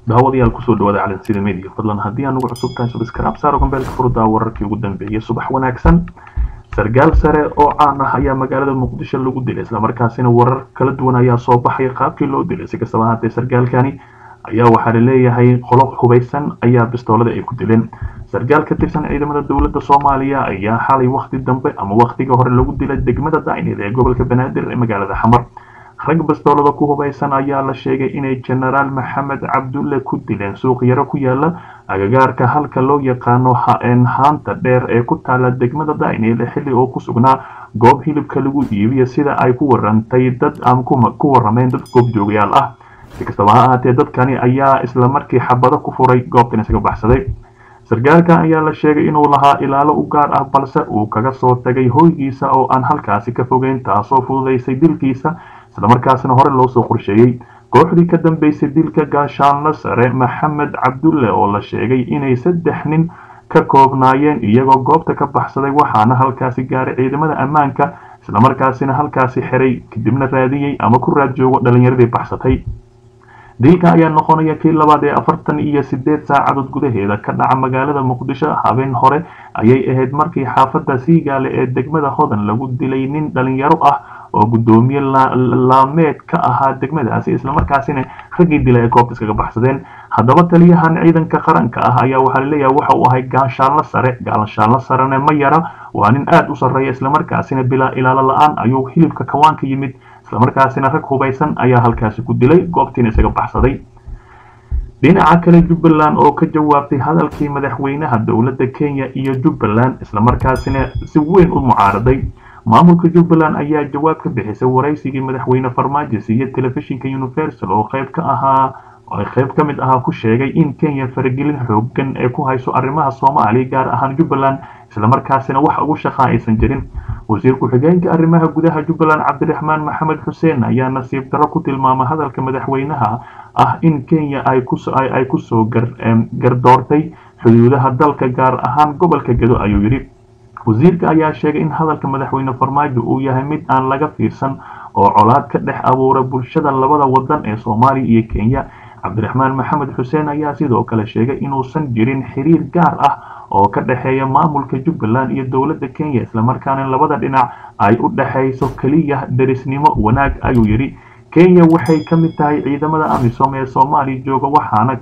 daawadayaal kusoo dhawaada calansida media fadlan haddii aan ugu cusub tahay subscribe saaro gambeelka furdaa wararkii ugu dambeeyay subax wanaagsan sargaal sare oo caan ah ayaa magaalada muqdisho lagu dilay islamarkaasina warar kala duwan ayaa soo baxaya qaabkii loo dilay si kastaba haatee sargaalkani ayaa waxaa laleeyahay qolo hubaysan ayaa bistoolada ay ku dileen sargaal ka tirsan ciidamada dowladda soomaaliya ayaa xalay wakti dambe ama waktiga hore lagu dilay degmada dacneed ee gobolka banaadir ee magaalada xamar rag bastoolada ku hubaysan ayaa la sheegay inay jenaraal maxamed cabdulle ku dileen suuq yaro ku yaala agagaarka halka loo yaqaano haanta dheer ee ku taala degmada dacneed xilli oo ku sugnaa goob hilibka lagu iibiyo sida ay ku warantay dad aan ku warameen dad goobjoogayaal ah si kastaba ha ahaatee dadkani ayaa isla markii xabado ku furay goobtan isaga baxsaday sargaalka ayaa la sheegay inuu lahaa ilaalo u gaar ah balse uu kaga soo tagay hoygiisa oo aan halkaasi ka fogeyn taasoo fududaysay dilkiisa islamarkaasina hore loo soo qorsheeyey kooxdii ka dambeysay dilka gaashaanla sare maxamed cabdulle oo la sheegay inay saddex nin ka koobnaayeen iyagoo goobta ka baxsaday waxaana halkaasi gaaray ciidamada ammaanka islamarkaasina halkaasi xiray kadibna raadiyey ama ku raad joogo dhalinyaradii baxsatay dilka ayaa noqonaya kii labaad ee afartan iyo sideed saacadood gudaheeda ka dhaca magaalada muqdisho habeen hore ayay ahayd markii xaafadda siigaale ee degmada hodan lagu dilay nin dhalinyaro ah oo guddoomiye laameed ka ahaa degmadaasi islamarkaasina raggii dila ee goobta iskaga baxsadeen haddaba taliyahan ciidanka qaranka ah ayaa waxaa laleeyahay waxa uu ahay gaashaanlo sare gaashaanlo sarena ma yara waa nin aada u sarreeya islamarkaasina bilaa ilaalo la-aan ayuu hilibka kawaanka yimid islamarkaasina rag hubaysan ayaa halkaasi ku dilay goobtiina isaga baxsaday dhinaca kale jubbaland oo ka jawaabtay hadalkii madaxweynaha dowladda kenya iyo jubbaland islamarkaasina si weyn u mucaaraday maamulka jubbaland ayaa jawaab ka bixisay waraysigii madaxweyne farmaajo siiye telefishinka universal oo qayb ka ahaa ay qayb ka mid ahaa ku sheegay in kenya faragelin xoogan ee ku hayso arrimaha soomaaliya gaar ahaan jubbaland islamarkaasina wax ugu shaqaa aysan jirin wasiir ku-xigeenka arrimaha gudaha jubbaland cabdiraxmaan maxamed xuseen ayaa nasiib darro ku tilmaamay hadalka madaxweynaha ah in kenya ay kusoo gardoortay xuduudaha dalka gaar ahaan gobolka gedo ayuu yidhi wasiirka ayaa sheegay in hadalka madaxweyne farmaajo uu yahay mid aan laga fiirsan oo colaad ka dhex abuura bulshada labada wadan ee soomaaliya iyo kenya cabdiraxmaan maxamed xuseen ayaa sidoo kale sheegay inuusan jirin xiriir gaar ah oo ka dhexeeya maamulka jubbaland iyo dowladda kenya islamarkaana labada dhinac ay u dhexayso keliya derisnimo wanaag ayuu yidhi kenya waxay ka mid tahay ciidamada amisom ee soomaaliya jooga waxaana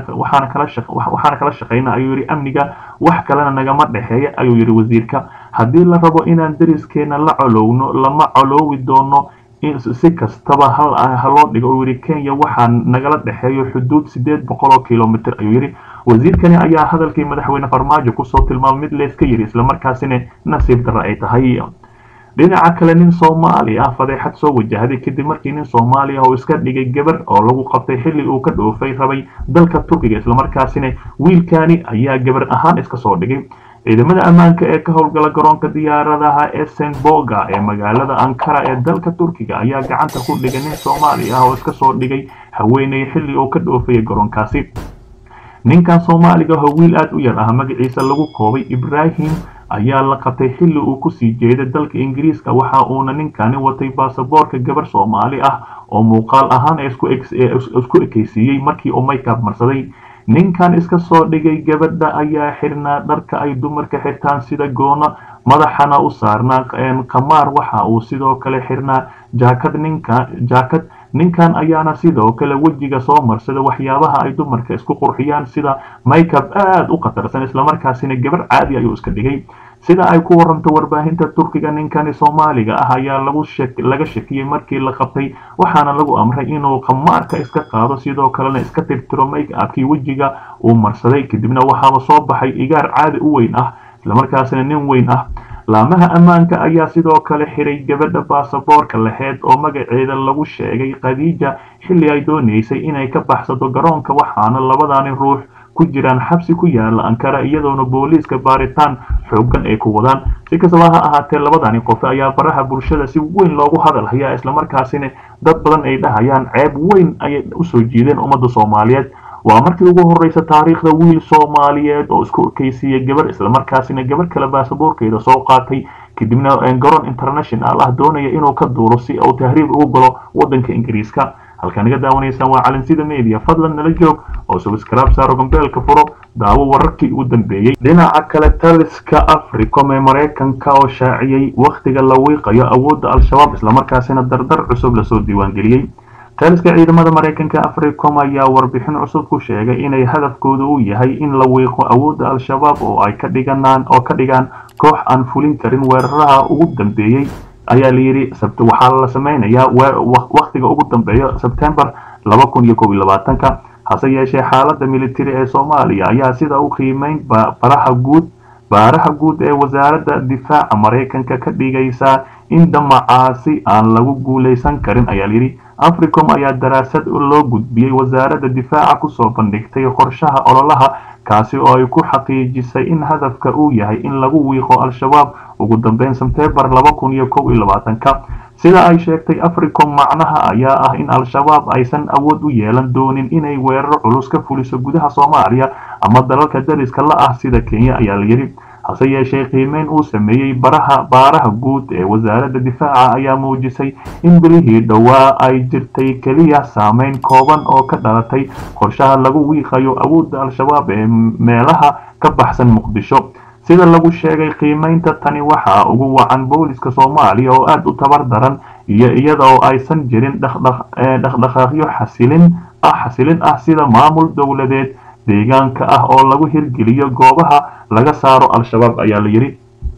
kala kala shaqayna ayuu yidhi amniga wax kalena nagama dhexeeya ayuu yidhi wasiirka haddii la rabo inaan deriskeena la colowno lama coloowi doono si kastaba haloo dhigo uu yidhi kenya waxaa nagala dhexeeyo xuduud sideed boqol oo kilomitr ayuu yidhi wasiirkani ayaa hadalkii madaxweyne farmaajo kusoo tilmaamay mid layska yidhi islamarkaasina nasiib darre ay tahay dhinaca kale nin soomaali ah fadeexad soo wajahday kadib markii nin soomaali ah oo iska dhigay gabar oo lagu qabtay xilli uu ka dhoofay rabay dalka turkiga islamarkaasina wiilkani ayaa gabar ahaan iska soo dhigay ciidamada ammaanka ee ka howlgala garoonka diyaaradaha esenboga ee magaalada ankara ee dalka turkiga ayaa gacanta ku dhigay nin soomaali ah oo iska soo dhigay haweeney xilli uu ka dhoofayay garoonkaasi ninkan soomaaliga oo wiil aada u yar ah magaciisa lagu koobay ibrahim ayaa la qabtay xilli uu kusii jeeday dalka ingiriiska waxa uuna ninkani watay baasaboorka gabar soomaali ah oo muuqaal ahaan isku ekeysiiyey markii uu maykaab marsaday ninkan iska soo dhigay gabadha ayaa xirnaa dharka ay dumarka xirtaan sida goona madaxana u saarnaa qamaar waxa uu sidoo kale xirnaa jaakad ninka jaakad ninkan ayaana sidoo kale wejiga soo marsada waxyaabaha ay dumarka isku qurxiyaan sida maykab aada u khatarsan islamarkaasina gabar caadi ayuu iska dhigay sida ay ku waranto warbaahinta turkiga ninkani soomaaliga ah ayaa laga shakiyey markii la qabtay waxaana lagu amray inuu qamaarka iska qaado sidoo kalena iska tirtiro make-abkii wejiga uu marsaday kadibna waxaaba soo baxay igaar caadi u weyn ah islamarkaasina nin weyn ah laamaha ammaanka ayaa sidoo kale xiray gabadha baasaboorka laheyd oo magaceeda lagu sheegay khadiija xilli ay doonaysay inay ka baxsato garoonka waxaana labadani ruux ku jiraan xabsi ku yaala ankara iyadoona booliiska baaritaan xoogan ay ku wadaan si kastaba ha ahaatee labadani qof ayaa baraha bulshada si weyn loogu hadal hayaa islamarkaasina dad badan ay dhahayaan ceeb weyn ayay usoo jiideen ummadda soomaaliyeed waa markii ugu horeysa taariikhda wiil soomaaliyeed oo isku ekeysiiyey gabar islamarkaasina gabar kale baasaboorkeeda soo qaatay kadibna garoon international ah doonaya inuu ka duuro si uu tahriib ugu galo wadanka ingiriiska halkaa naga daawanaysaan waa calansida media fadlan nala joog oo subscribe saaro gambeelka furo daawo wararkii ugu dambeeyey dhinaca kale taliska africom ee maraykanka oo shaaciyey wakhtiga la wiiqayo awoodda al-shabaab islamarkaasina dardar cusub lasoo diiwaangeliyey taliska ciidamada maraykanka africom ayaa warbixin cusub ku sheegay inay hadafkooda uu yahay in la wiiqo awoodda al-shabaab oo ay ka dhiganaan oo ka dhigaan koox aan fulin karin weeraraha ugu dambeeyey ayaa layidhi waxaa la sameynayaa wakhtiga ugu dambeeya sebtembar laba kun iyo kob iyo labaatanka hase yeeshee xaaladda militari ee soomaaliya ayaa sida u qiimeyn baraha guud baaraha guud ee wasaaradda difaaca maraykanka ka dhigaysaa in damacaasi aan lagu guulaysan karin ayaa layidhi africom ayaa daraasad loo gudbiyey wasaaradda difaaca kusoo bandhigtay qorshaha ololaha kaasi oo ay ku xaqiijisay in hadafka uu yahay in lagu wiiqo al-shabaab ugu dambeyn sebtembar laba kun iyo kow iyo labaatanka sida ay sheegtay africom macnaha ayaa ah in al-shabaab aysan awood u yeelan doonin inay weeraro culus ka fuliso gudaha soomaaliya ama dalalka dariska la ah sida kenya ayaa layidhi hase yeeshee qiimeyn uu sameeyey baraha baaraha guud ee wasaaradda difaaca ayaa muujisay in bilihii dhowaa ay jirtay keliya saameyn kooban oo ka dhalatay qorshaha lagu wiiqayo awoodda al-shabaab ee meelaha ka baxsan muqdisho sida lagu sheegay qiimeynta tani waxaa ugu wacan booliska soomaaliya oo aada u tabar daran iyo iyada oo aysan jirin dhaqdhaqaaqyo xasilin ah xasilin ah sida maamul dowladeed deegaanka ah oo lagu hirgeliyo goobaha laga saaro al-shabaab ayaa layidhi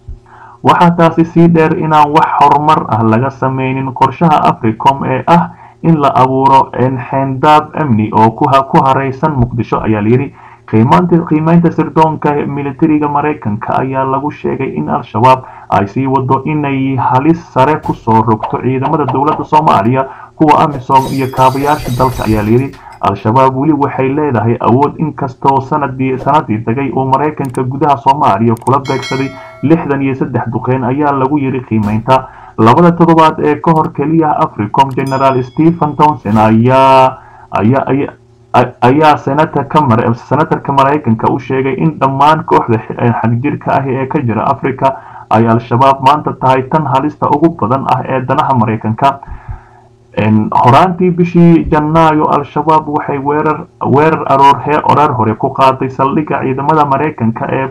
waxaa taasi sii dheer inaan wax horumar ah laga sameynin qorshaha africom ee ah in la abuuro xeendaab amni oo ku hareysan muqdisho ayaa layidhi qiimeynta sirdoonka militariga maraykanka ayaa lagu sheegay in al-shabaab ay sii wado inay halis sare kusoo rogto ciidamada dowladda soomaaliya kuwa amisom iyo kaabayaasha dalka ayaa layidhi al-shabaab weli waxay leedahay awood inkastoo sanadii sanadii tagay uu maraykanka gudaha soomaaliya kula beegsaday lixdan iyo saddex duqeyn ayaa lagu yidhi qiimeynta labada toddobaad ee ka hor keliya africom generaal stephen townson ayaa ayaa ayaa senatarka maraykanka u sheegay in dhammaan kooxda xagjirka ah ee ka jira africa ay al-shabaab maanta tahay tan halista ugu badan ah ee danaha maraykanka horaantii bishii janaayo al-shabaab waxay weerar weerar aroor hore ku qaaday saldhigga ciidamada maraykanka ee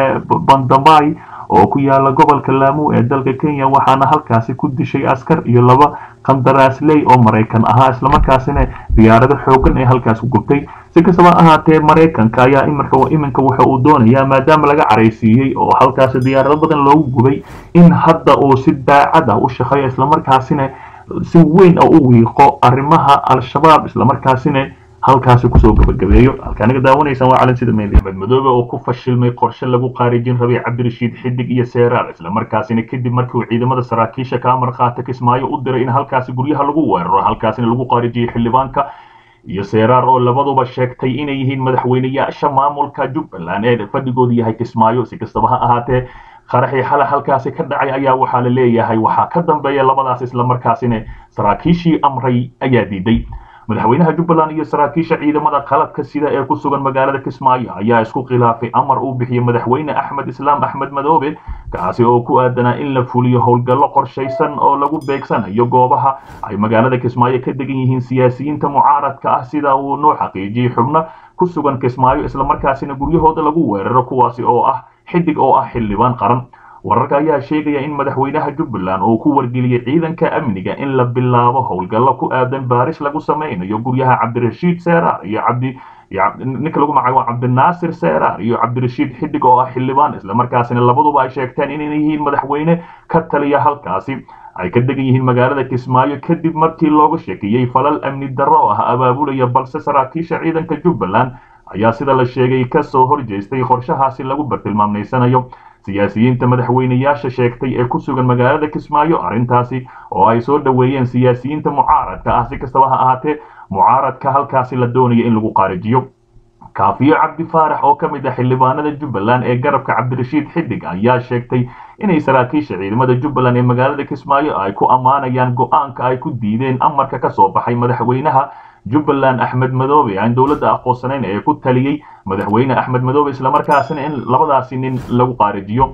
bandamay oo ku yaala gobolka laamu ee dalka kenya waxaana halkaasi ku dishay askar iyo laba qandaraasley oo maraykan ahaa islamarkaasina diyaarado xoogan ee halkaas ku gubtay si kastaba ahaatee maraykanka ayaa iminka waxa uu doonayaa maadaama laga caraysiiyey oo halkaasi diyaarado badan loogu gubay in hadda uu si daacad ah u shaqeeyo islamarkaasina si weyn oo u wiiqo arrimaha al-shabaab islamarkaasina halkaasi kusoo gabagabeeyo halkaa naga daawanaysaan waa calansida media axmed madoobe oo ku fashilmay qorshe lagu qaarijin rabay cabdirashiid xidig iyo seeraar islamarkaasina kadib markii uu ciidamada saraakiisha ka amar qaata kismaayo u diray in halkaasi guryaha lagu weeraro halkaasina lagu qaarijiyey xildhibaanka iyo seeraar oo labaduba sheegtay inay yihiin madaxweyneyaasha maamulka jubbaland ee fadhigoodu yahay kismaayo si kastaba ha ahaatee qaraxii xale halkaasi ka dhacay ayaa waxaa la leeyahay waxaa ka dambeeya labadaas islamarkaasina saraakiishii amray ayaa diiday madaxweynaha jubbaland iyo saraakiisha ciidamada qaladka sida ee ku sugan magaalada kismaayo ayaa isku khilaafay amar uu bixiyey madaxweyne axmed islaam axmed madoobe kaasi oo ku aadanaa in la fuliyo howlgallo qorshaysan oo lagu beegsanayo goobaha ay magaalada kismaayo ka degan yihiin siyaasiyiinta mucaaradka ah sida uu noo xaqiijiyey xubno ku sugan kismaayo islamarkaasina guryahooda lagu weeraro kuwaasi oo ah xidig oo ah xildhibaan qaran wararka ayaa sheegaya in madaxweynaha jubbaland uu ku wargeliyey ciidanka amniga in la bilaabo howlgallo ku aadan baaris lagu sameynayo guryaha cabdirashiid seeraar iyo cabdi ninka lagu magacaabo cabdinaasir seeraar iyo cabdirashiid xidig oo ah xildhibaan islamarkaasina labaduba ay sheegteen inay yihiin madaxweyne ka taliya halkaasi ay ka degan yihiin magaalada kismaayo kadib markii looga sheekiyey falal amni darro oo ah abaabulaya balse saraakiisha ciidanka jubbaland ayaa sida la sheegay kasoo horjeestay qorshahaasi lagu bartilmaamaysanayo siyaasiyiinta madaxweyneyaasha sheegtay ee ku sugan magaalada kismaayo arrintaasi oo ay soo dhoweeyeen siyaasiyiinta mucaaradka ah si kastaba ha ahaatee mucaaradka halkaasi la doonaya in lagu qaarijiyo kaafiyo cabdi faarax oo ka mid ah xildhibaanada jubbaland ee garabka cabdirashiid xidig ayaa sheegtay inay saraakiisha ciidamada jubbaland ee magaalada kismaayo ay ku ammaanayaan go-aanka ay ku diideen amarka ka soo baxay madaxweynaha jubbaland axmed madoobe aan dowladda aqoonsanayn ee ku taliyey madaxweyne axmed madoobe islamarkaasina in labadaasi nin lagu qaarijiyo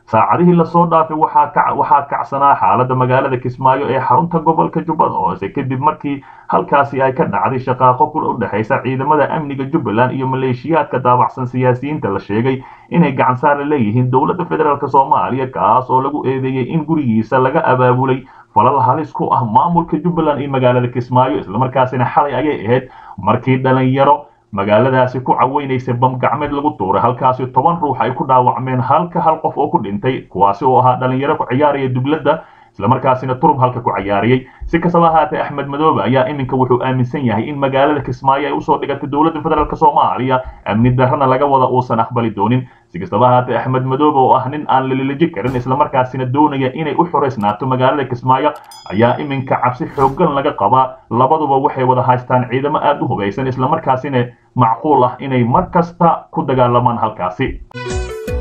saacadihii lasoo dhaafay waxaa kacsanaa xaaladda magaalada kismaayo ee xarunta gobolka jubbada hoose kadib markii halkaasi ay ka dhacday shaqaaqo ku u dhexaysa ciidamada amniga jubbaland iyo maleeshiyaadka daabacsan siyaasiyiinta la sheegay inay gacansaar la leeyihiin dowladda federaalk soomaaliya kaas oo lagu eedeeyey in gurigiisa laga abaabulay falal halis ku ah maamulka jubbaland iyo magaalada kismaayo islamarkaasina xalay ayay ahayd markii dhalinyaro magaaladaasi ku caweynaysay bam gacmeed lagu tuuray halkaasi toban ruux ay ku dhaawacmeen halka hal qof oo ku dhintay kuwaasi oo ahaa dhalinyaro ku ciyaaraya dubladda islamarkaasina turub halka ku cayaariyey si kastaba ahaatee axmed madoobe ayaa iminka wuxuu aaminsan yahay in magaalada kismaayo ay usoo dhigatay dowladda federaalk soomaaliya amni darrana laga wada uusan aqbali doonin si kastaba ahaatee axmed madoobe oo ah nin aan lalilaji karin islamarkaasina doonaya inay u xoraysnaato magaalada kismaayo ayaa iminka cabsi xooggan laga qabaa labaduba waxay wada haystaan ciidamo aad u hubaysan islamarkaasina macquul ah inay mar kasta ku dagaalamaan halkaasi